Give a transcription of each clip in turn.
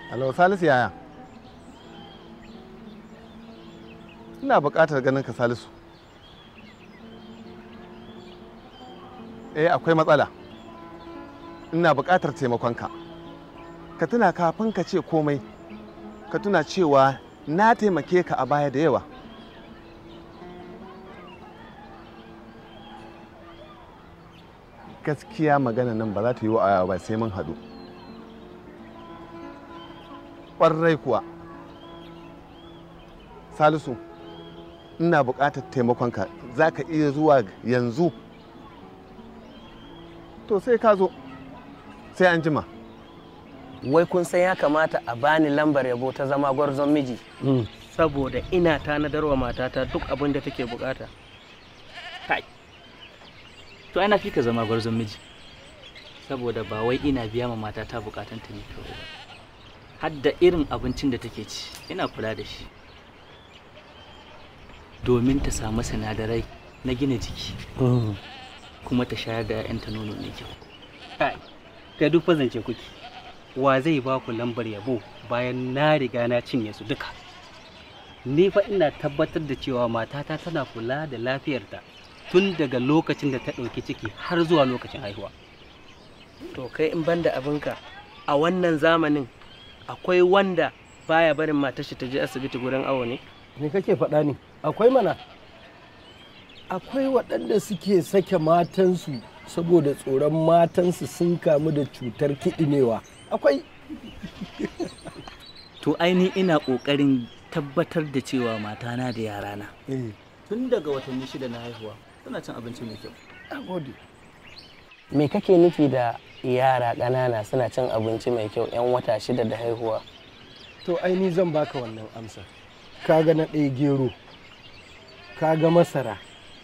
Alo Salisu yaya? Ina buƙatar ganin ka Salisu. Eh akwai matsala. Ina buƙatar taimakonka. Ka tuna kafin ka ce komai. Ka tuna cewa na taimake ka a baya da yawa. Gaskiya magana nan ba za ta yi wa ba sai mun haɗu. ƙwarai kuwa salisu ina buƙatar taimakonka za ka iya zuwa yanzu to sai ka zo sai an jima wai kun san ya kamata a bani lambar yabo ta zama gwarzon miji saboda ina tanadarwa matata duk abin da take bukata kai to ana fi ka zama gwarzon miji saboda ba wai ina biya ma matata bukatanta ne kawai ba har da irin abincin da take ci ina kula da shi domin ta samu sinadarai na gina jiki kuma ta shayar da 'ya'yanta nono mai kyau kai kai duk fazance kuke wa zai ba ku lambar yabo bayan na riga na cinye su duka ni fa ina tabbatar da cewa matata tana kula da lafiyarta tun daga lokacin da ta ɗauki ciki har zuwa lokacin haihuwa to kai in banda abinka a wannan zamanin akwai wanda baya barin matar shi ta je asibiti gurin awo ne me kake faɗa ne akwai mana akwai waɗanda suke sake matansu saboda tsoron matansu sun kamu da cutar kiɗimewa akwai to aini ina ƙoƙarin tabbatar da cewa matana da yarana tun daga watanni shida na haihuwa suna cin abinci mai kyau me kake nufi da yara ƙanana suna cin abinci mai kyau 'yan wata shida da haihuwa to aini zan baka wannan amsa kaga na ɗaya gero kaga masara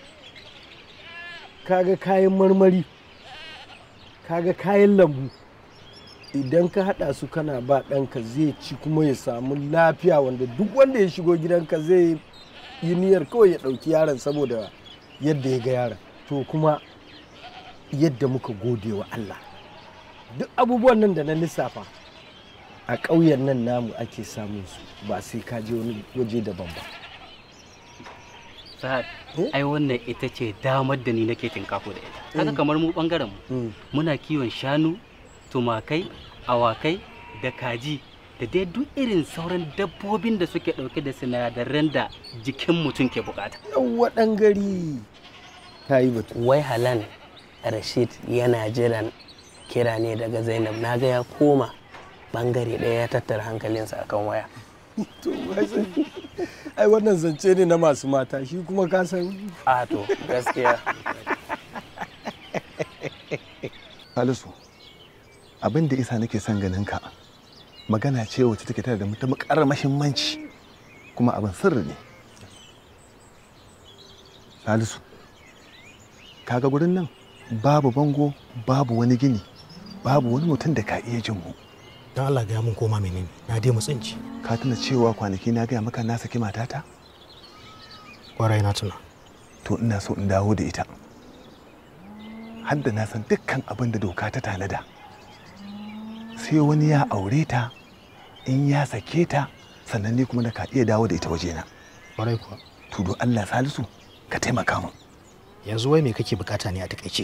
kaga kayan marmari kaga kayan lambu idan ka haɗa su kana ba ɗanka zai ci kuma ya samu lafiya wanda duk wanda ya shigo gidanka zai yi niyyar kawai ya ɗauki yaron saboda yadda ya ga yaron to kuma yadda muka gode wa Allah duk abubuwan nan da na lissafa a ƙauyen nan namu ake samun su ba sai ka je wani waje daban ba Sa'ad, ai wannan ita ce damar da ni nake tinkafo da ita. Kaga kamar mu bangaren mu muna kiwon shanu, tumakai, awakai da kaji da dai duk irin sauran dabbobin da suke dauke da sinadaran da jikin mutum ke bukata. yawwa ɗan gari ka yi batu wai halan rashid yana jiran kira ne daga zainab na ga ya koma bangare ɗaya ya tattara hankalinsa akan waya to wai sai- ai wannan zance ne na masu mata shi kuma ka san a to gaskiya salisu abin da isa nake son ganin ka magana ce wacce take tare da matuƙar mahimmanci kuma abin sirri ne salisu kaga gurin nan babu bango babu wani gini babu wani mutum da ka iya jin mu don Allah gaya mun koma menene na dai mutsinci ka tuna cewa kwanaki na gaya maka na saki matata kwarai na tuna to ina so in dawo da ita har da na san dukkan abin da doka ta tanada sai wani ya aure ta in ya sake ta sannan ni kuma da ka iya dawo da ita wajena kwarai kuwa to do Allah salisu ka taimaka min yanzu wai me kake bukata ne a takaice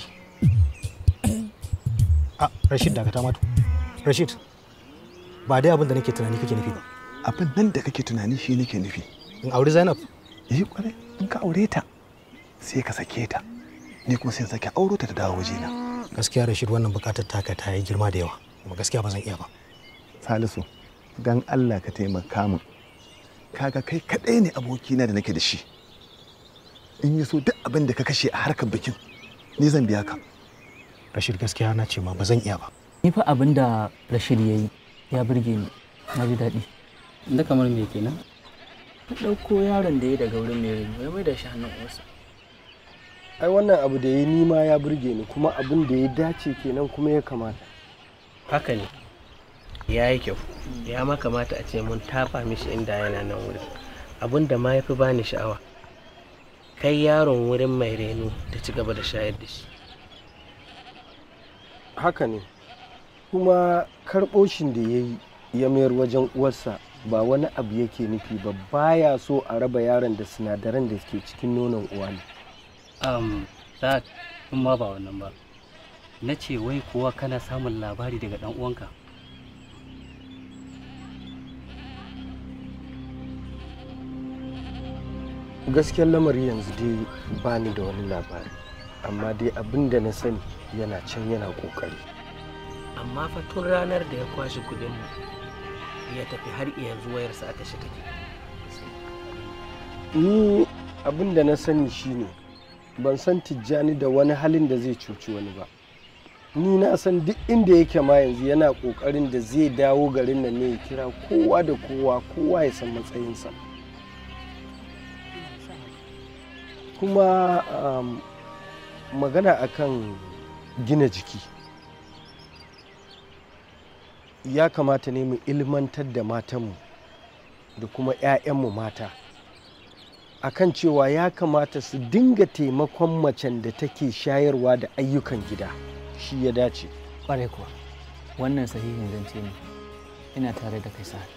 a Rashid dakata matu Rashid ba dai abin da nake tunani kake nufi ba abin nan da kake tunani shi nake nufi in auri Zainab yi kwarai in ka aure ta sai ka sake ta ni kuma sai in sake auro ta ta dawo wajena gaskiya Rashid wannan bukatar taka ta yi girma da yawa kuma gaskiya ba zan iya ba salisu dan Allah ka taimaka min kaga kai kaɗai ne abokina da nake da shi in yi so duk abin da ka kashe a harkar bikin ni zan biya ka Rashid gaskiya na ce ma ba zan iya ba ni fa abin da rashid ya yi ya burge ni na ji daɗi Da kamar me kenan? ta ɗauko yaron da ya daga wurin mai reno ya mai da shi hannun uwarsa ai wannan abu da ya nima ya burge ni kuma abin da ya dace kenan kuma ya kamata haka ne ya yi kyau ya ma kamata a ce mun tafa mishi inda yana nan wurin abin da ma ya fi bani sha'awa kai yaron wurin mai reno ta ci gaba da shayar da shi haka ne kuma karɓo shin da ya yi ya mayar wajen uwarsa ba wani abu yake nufi ba baya so a raba yaron da sinadaran da ke cikin nonon uwa ne um, Sa'ad, in ma ba wannan ba na ce wai kuwa kana samun labari daga dan uwanka gaskiyar lamari yanzu dai ba ni da wani labari amma dai abin da na sani yana can yana kokari amma fa tun ranar da ya kwashe kudin mu ya tafi har yanzu wayarsa a tashi take ni abin da na sani shine ban san tijjani da wani halin da zai cuci wani ba ni na san duk inda yake ma yanzu yana kokarin da zai dawo garin nan ne ya kira kowa da kowa kowa ya san matsayinsa kuma um, magana akan gina jiki ya kamata ne mu ilmantar da matanmu da kuma 'ya'yanmu mata akan cewa ya kamata su dinga taimakon macen da take shayarwa da ayyukan gida shi ya dace Ƙwarai kuwa, wannan sahihin zance ne. Ina tare da kai Sa'ad.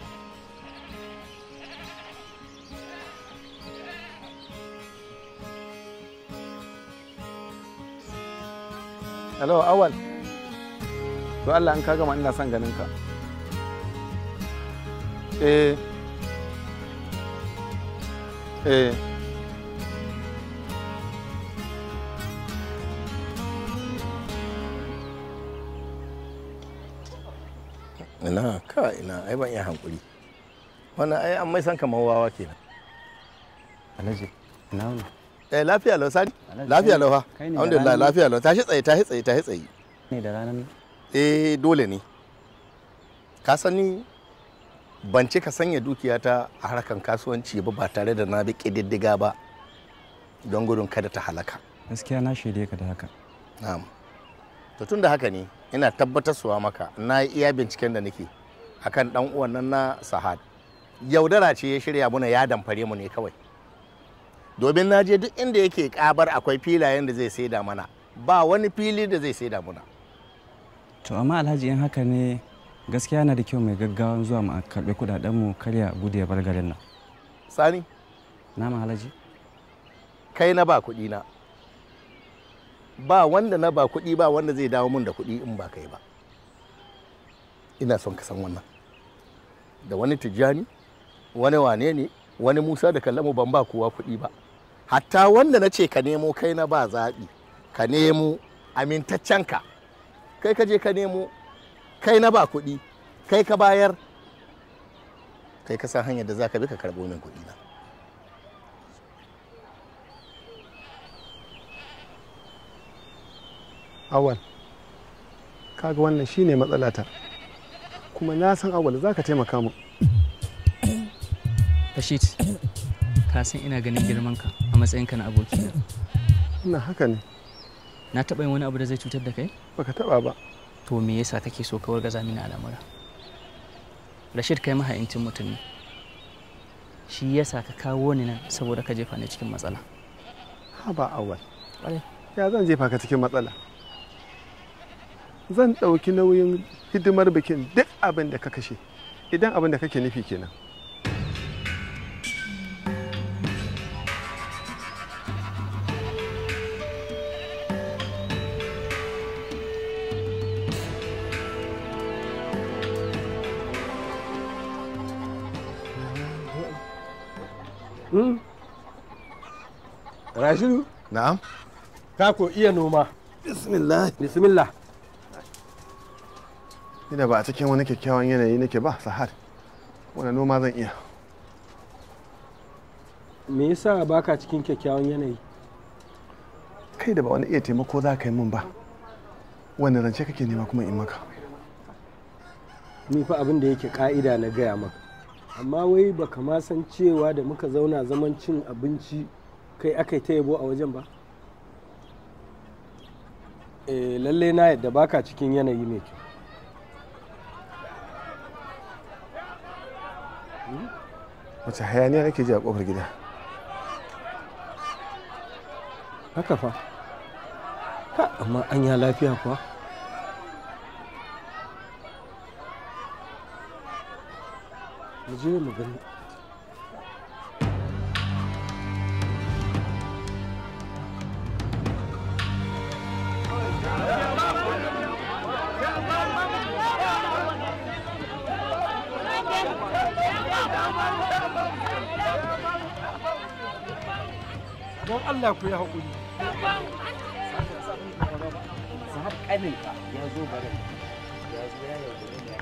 hello awal to Allah in ka gama ina son ganin ka eh eh ina ka ina ai ban iya hankuri wannan ai an mai san kamar wawa kenan Alhaji, ina wuni? eh lafiya lau sani Alhaji, lafiya kai- lau ha kai ne da alhamdulillah ranar- lafiya lau tashi tsaye tashi tsaye tashi tsaye Ne da ranar eh dole ne ka sani ban cika sanya dukiyata a harkan kasuwanci ba ba tare da na bi ƙididdiga ba don gudun kada ta halaka gaskiya na shaide ka da haka. na'am to tun da haka ne ina tabbatarsuwa maka na yi iya binciken da nake akan dan uwan nan na sahad yaudara ce ya shirya muna ya damfare mu ne kawai domin na je duk inda yake kabar akwai filayen da zai saida mana ba wani fili da zai saida muna To amma Alhaji in haka ne gaskiya na da kyau mai gaggawan zuwa mu karɓi kuɗaɗen mu karya gudu ya bar garin nan. sani Na ma Alhaji? kai na ba kuɗi na ba wanda na ba kuɗi ba wanda zai dawo mun da kuɗi in ba kai ba ina son ka san wannan da wani tijjani wani wane ne wani musa da kallamu ban ba kowa kuɗi ba hatta wanda na ce ka nemo kai na ba zaɓi ka nemo amintaccen ka kai ka je ka nemo kai na ba kuɗi kai ka bayar kai ka san hanyar da za ka bi ka karɓo min kuɗi na awal kaga wannan shine matsalata kuma na san awal za ka taimaka mu Rashid, ka san ina ganin girman ka a matsayinka na abokina. ina haka ne Na taɓa yin wani abu da zai cutar da kai? baka taba ba To me yasa kake so ka wargaza mini al'amura? Rashid kai maha'incin mutum ne. Shi yasa ka kawo ni nan saboda ka jefa ni cikin matsala. ha ba awal Ƙwarai. ya zan jefa ka cikin matsala zan ɗauki nauyin hidimar bikin duk abin da ka kashe idan abin da kake nufi kenan rashidu na'am ka ko iya noma bismillah bismillah ina ba a cikin wani kyakkyawan yanayi nake ba sahar wani noma zan iya me yasa baka cikin kyakkyawan yanayi kai da ba wani iya taimako za ka yi min ba wanda rance kake nema kuma in maka ni fa abin da yake ka'ida na gaya maka amma wai baka ma san cewa da muka zauna zaman cin abinci kai aka yi ta yabo a wajen ba eh lalle na yadda baka cikin yanayi mai kyau wace hayaniya nake ji a kofar gida haka fa ha amma an ya lafiya kuwa mu je mu gani don Allah ku yi haƙuri har ƙaninka ya zo barin ya zo ya yaudare da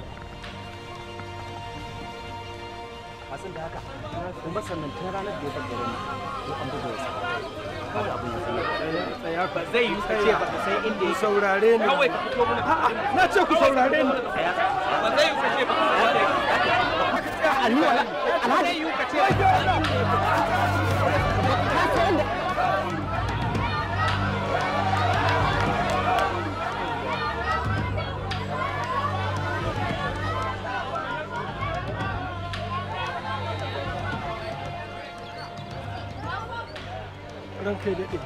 masu da haka kuma sannan tun ranar da ya bar garin ko an buga wasu kawai abin ya sanya tsaya ba zai yi ka ce ba ka san inda ku ya saurare ni kawai ka fito mana A'a, na ce ku saurare ni ba zai yi ka ce ba ka san inda ya Alhaji ba zai yi ka ce ba ka san inda ya ranka ya daɗe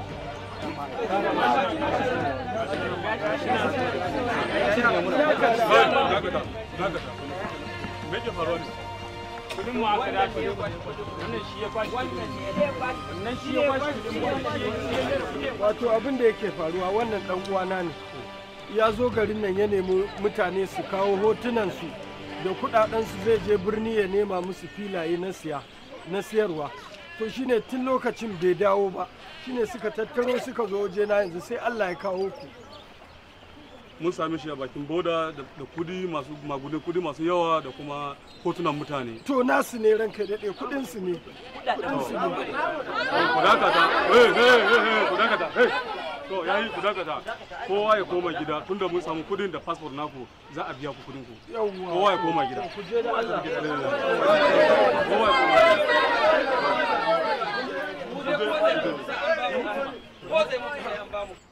kudin mu aka dace wannan shi ya kwashi wannan shi ya kwashi kudin mu wato abin da yake faruwa wannan dan uwana ne ya zo garin nan ya nemi mutane su kawo hotunansu da kudadensu zai je birni ya nema musu filaye na siya na siyarwa to shine tun lokacin bai dawo ba shine suka tattaro suka zo waje na yanzu sai Allah ya kawo ku mun same shi a bakin boda da da kudi masu magudin kudi masu yawa da kuma hotunan mutane to nasu ne ranka daɗe kudin su ne kudin su ne ku dakata eh eh eh ku dakata eh to yayi ku dakata kowa ya koma gida tunda mun samu kudin da passport naku za a biya ku kudin ku yawwa kowa ya koma gida ku je da Allah kowa ya koma gida ko zai mutu sai an bamu